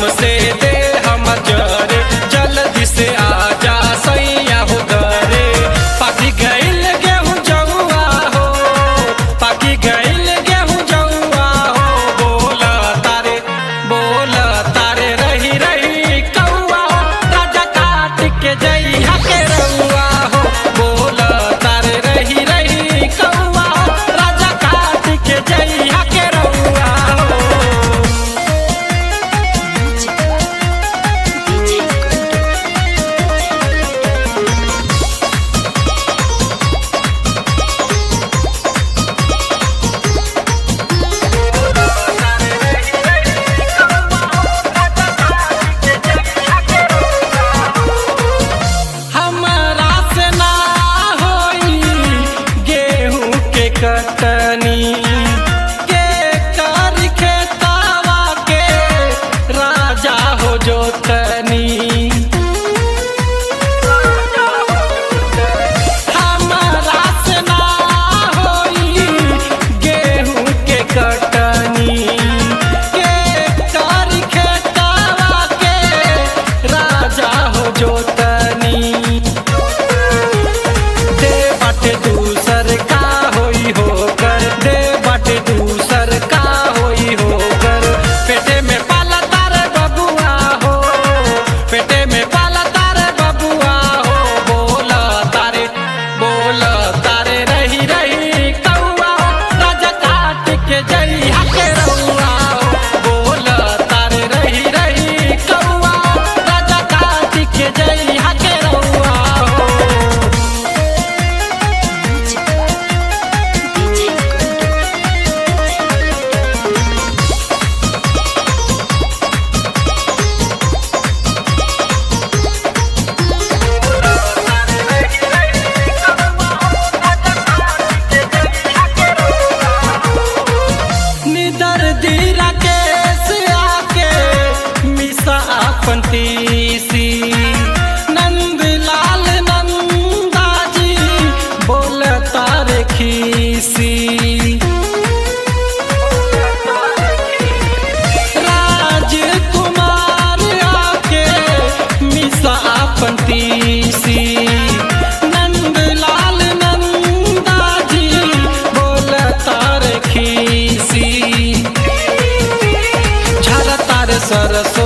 हमसे दे हम जरे जल्दी से आजा सैया हो घरे पाकी गइल गेहूं जौआ हो पाकी गइल गेहूं जौआ हो बोला तारे बोला तारे रही रही कौआ राजा काट के जइहा के रउआ हो बोला तारे रही रही कौआ राजा काट के जइहा के रउआ हो हमरा से ना होई गेहूं के कटनी के कर खेतावा के राजा हो जोतनी हमरा से ना होई गेहूं के कटनी के कर खेतावा के राजा हो जोतनी दे बाटे दूसर का होई होकर दे बाटे दूसर का होई होकर पेटे में पाला तारे बबुआ हो पेटे में पाला तारे बबुआ हो बोला तारे बोला तारे रही रही कौआ राजा काट के जइहा के रउआ हो बोला तारे रही रही कौआ राजा काट के जइहा के रउआ हो निदर दीरा केस आके मिसा अपन तीसी नंद लाल नंदाजी बोल तारे खीसी राजकुमार आके मिसा अपन तीसी नंद लाल नंदाजी बोल तार खीसी झल तार सरसो